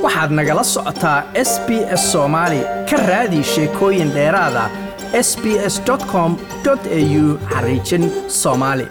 waxaad nagala socotaa s b s soomaali ka raadi sheekooyin dheeraada s b s com au xariijin soomaali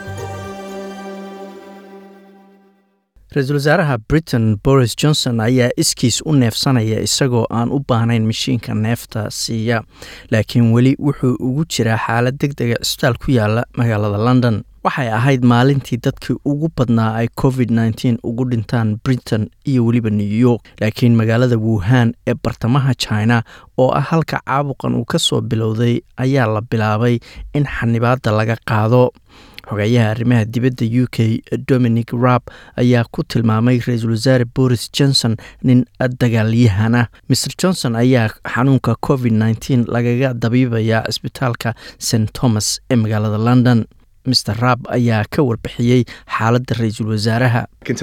ra-iisul wasaaraha britain boris johnson ayaa iskiis u neefsanaya isagoo aan u baahnayn mashiinka neefta siiya laakiin weli wuxuu ugu jiraa xaalad deg dega cisbitaal ku yaala magaalada london waxay ahayd maalintii dadkii ugu badnaa ay covid nteen ugu dhintaan britain iyo weliba new york laakiin magaalada wuhan ee bartamaha china oo ah halka caabuqan uu ka soo bilowday ayaa la bilaabay in xanibaadda laga qaado xogeeyaha arrimaha dibadda u k dominic raab ayaa ku tilmaamay ra-iisul wasaare boris johnson nin dagaalyahan ah mr johnson ayaa xanuunka covid nteen lagaga dabiibayaa cisbitaalka st thomas ee magaalada london mr raab ayaa ka warbixiyey xaaladda ra-iisul wasaaraha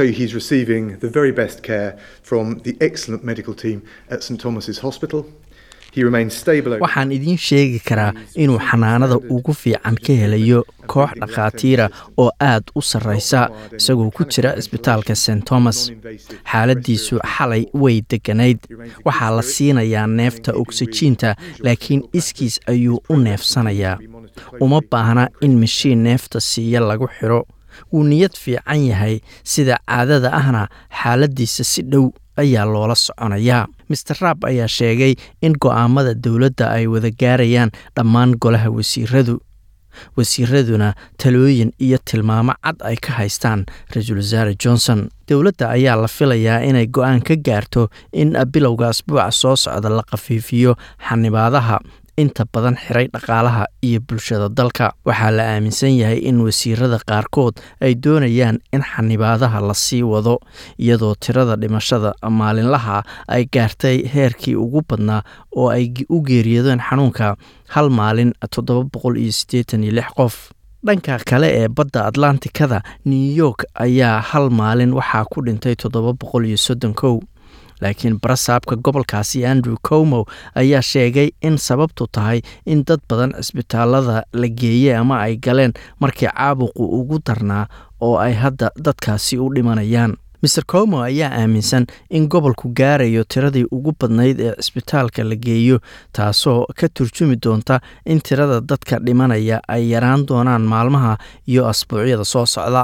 waxaan idiin sheegi karaa inuu xanaanada ugu fiican ka helayo koox dhakhaatiira oo aad u sarraysa isagoo ku jira cisbitaalka st thomas xaaladiisu xalay way deganayd waxaa la siinayaa neefta ogsajiinta laakiin iskiis ayuu u neefsanayaa uma baahna in mashiin neefta siiya lagu xidho wuu niyad fiican yahay sida caadada ahna xaaladiisa si dhow ayaa loola soconayaa master raab ayaa sheegay in go'aamada dowladda ay wada gaarayaan dhammaan golaha wasiiradu wasiiraduna talooyin iyo tilmaamo cad ay ka haystaan ra-iisul wasaare johnson dowladda ayaa la filayaa inay go'aan ka gaarto in bilowga asbuuca soo socda la khafiifiyo xanibaadaha inta badan xiray dhaqaalaha iyo bulshada dalka waxaa la aaminsan yahay in wasiirada qaarkood ay doonayaan in xanibaadaha la sii wado iyadoo tirada dhimashada maalinlaha ay gaartay heerkii ugu badnaa oo ay u geeriyoodeen xanuunka hal maalin toddoba boqol iyo siddeetan iyo lix qof dhanka kale ee badda atlantikada new york ayaa hal maalin waxaa ku dhintay toddoba boqol iyo soddon kow laakiin barasaabka gobolkaasi andrew comow ayaa sheegay in sababtu tahay in dad badan cisbitaalada la geeyey ama ay galeen markii caabuqu ugu darnaa oo ay hadda dadkaasi u dhimanayaan maer comow ayaa aaminsan in gobolku gaarayo tiradii ugu badnayd ee cisbitaalka la geeyo taasoo ka turjumi doonta in tirada dadka dhimanaya ay yaraan doonaan maalmaha iyo asbuucyada soo socda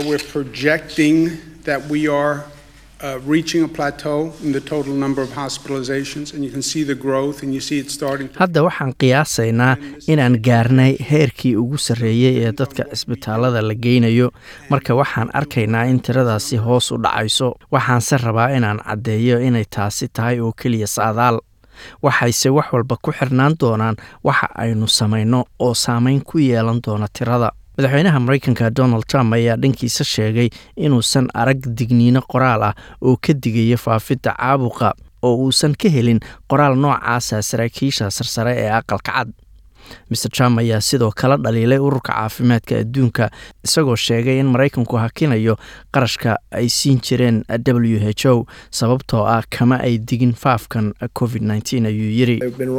Uh, reaching a plateau in the total number of hospitalizations, and you can see the growth, and you see it starting. hadda waxaan qiyaasaynaa inaan gaarnay heerkii ugu sarreeyey ee dadka cisbitaalada la geynayo marka waxaan arkaynaa in tiradaasi hoos u dhacayso waxaanse rabaa inaan caddeeyo inay taasi tahay oo keliya saadaal waxayse wax walba ku xirnaan doonaan waxa aynu samayno oo saameyn ku yeelan doona tirada madaxweynaha mareykanka donald trump ayaa dhankiisa sheegay inuusan arag digniino qoraal ah oo ka digaya faafidda caabuqa oo uusan ka helin qoraal noocaasa saraakiisha sarsare ee aqalka cad maer trump ayaa sidoo kale dhaliilay ururka caafimaadka adduunka isagoo sheegay in maraykanku hakinayo qarashka ay siin jireen w h o sababtoo ah kama ay digin faafkan covid ayuu yiri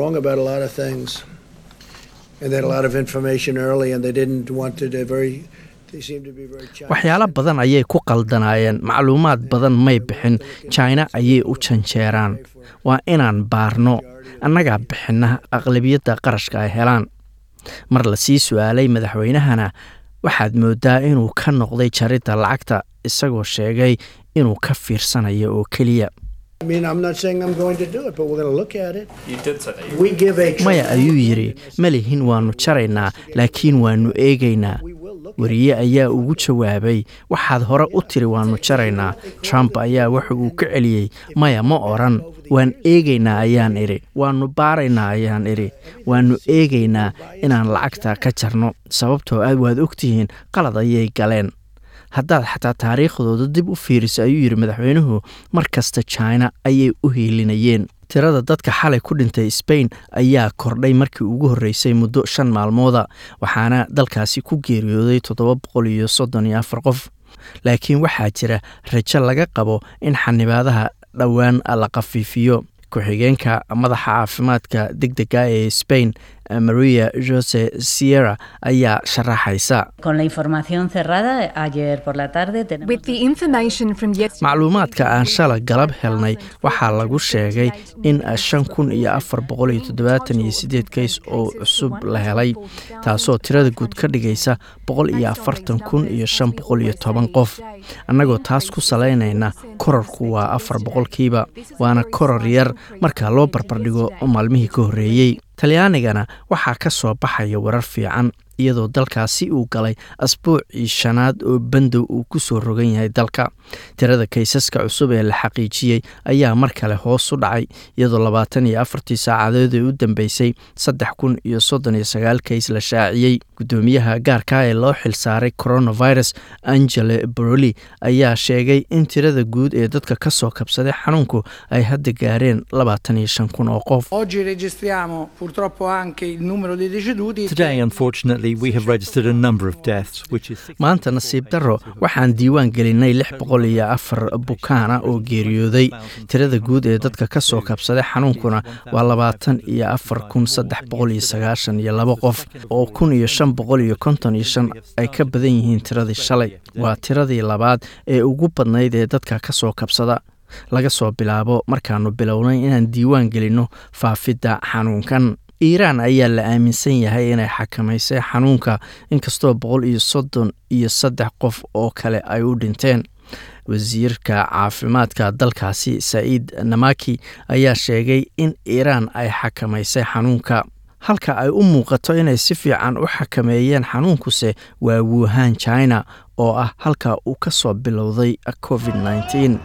waxyaalo badan ayay ku qaldanaayeen macluumaad badan may bixin jina ayay u janjeeraan waa inaan baarno annagaa bixinna aqlabiyadda qarashka ay helaan mar la sii su-aalay madaxweynahana waxaad moodaa inuu ka noqday jaridda lacagta isagoo sheegay inuu ka fiirsanayo oo keliya maya ayuu yidhi malihin waannu jaraynaa laakiin waannu eegaynaa wariye ayaa ugu jawaabay waxaad hore u tiri waannu jaraynaa trump ayaa waxa uu ka celiyey maya ma odhan waan eegaynaa ayaan idhi waannu baaraynaa ayaan idhi waannu eegaynaa inaan lacagta ka jarno sababtoo aad waad ogtihiin qalad ayay galeen haddaad xataa taariikhdooda dib u fiiriso ayuu yidhi madaxweynuhu mar kasta jina ayay u hiilinayeen tirada dadka xalay ku dhintay sbain ayaa kordhay markii ugu horreysay muddo shan maalmooda waxaana dalkaasi ku geeriyooday toddoba boqol iyo soddon iyo afar qof laakiin waxaa jira rajo laga qabo in xanibaadaha dhowaan la khafiifiyo ku-xigeenka madaxa caafimaadka deg dega ee sbain maria jose sierra ayaa sharaxaysa macluumaadka aan shala galab helnay waxaa lagu sheegay in shan kun iyo afar boqol iyo toddobaatan iyo sideed kays oo cusub la helay taasoo tirada guud ka dhigaysa boqol iyo afartan kun iyo shan boqol iyo toban qof annagoo taas ku salaynayna korarku waa afar boqolkiiba waana koror yar marka loo barbardhigo maalmihii ka horreeyey talyaanigana waxaa ka soo baxaya warar fiican iyadoo dalkaasi uu galay asbuucii shanaad oo bandow uu ku soo rogan yahay dalka tirada kaysaska cusub ee la xaqiijiyey ayaa mar kale hoos u dhacay iyadoo labaatan iyo afartii saacadood ee u dambeysay saddex kun iyo soddon iyo sagaal kays la shaaciyey guddoomiyaha gaarka ee loo xilsaaray coronavirus angele broli ayaa sheegay in tirada guud ee dadka ka soo kabsaday xanuunku ay hadda gaareen labaatan iyo shan kun oo qof maanta nasiib darro waxaan diiwaan gelinay lix boqol iyo afar bukaana oo geeriyooday tirada guud ee dadka ka soo kabsaday xanuunkuna waa labaatan iyo afar kun saddex boqol iyo sagaashan iyo laba qof oo kun iyo shan boqol iyo konton iyo shan ay ka badan yihiin tiradii shalay waa tiradii labaad ee ugu badnayd ee dadka ka soo kabsada laga soo bilaabo markaanu bilownay inaan diiwaan gelinno faafidda xanuunkan iiraan ayaa la aaminsan yahay inay xakamaysay xanuunka inkastoo boqol iyo soddon iyo saddex qof oo kale ay u dhinteen wasiirka caafimaadka dalkaasi sa'iid namaki ayaa sheegay in iiraan ay xakamaysay xanuunka halka ay u muuqato inay si fiican u xakameeyeen xanuunkuse waa wuhan china oo ah halka uu ka soo bilowday covid nneteen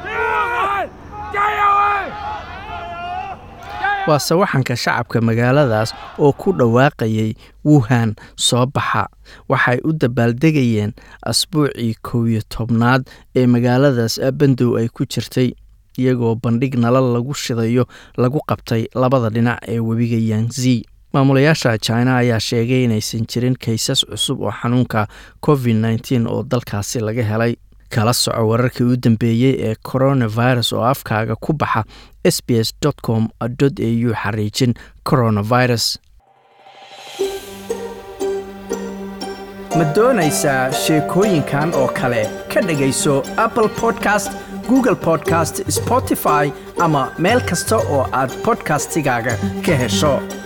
waa sawaxanka shacabka magaaladaas oo ku dhawaaqayay wuhan soo baxa waxay u dabaaldegayeen asbuucii kow iyo tobnaad ee magaaladaas bandow ay ku jirtay iyagoo bandhig nalal lagu shidayo lagu qabtay labada dhinac ee webiga yangzi maamulayaasha china ayaa sheegay inaysan jirin kaysas cusub oo xanuunka covid nneteen oo dalkaasi laga helay kala soco wararkii u dambeeyey ee coronavirus oo afkaaga ku baxa s b s com au xariijin coronavirus ma doonaysaa sheekooyinkan oo kale ka dhegayso apple podcast google podcast spotify ama meel kasta oo aad podcastigaaga ka hesho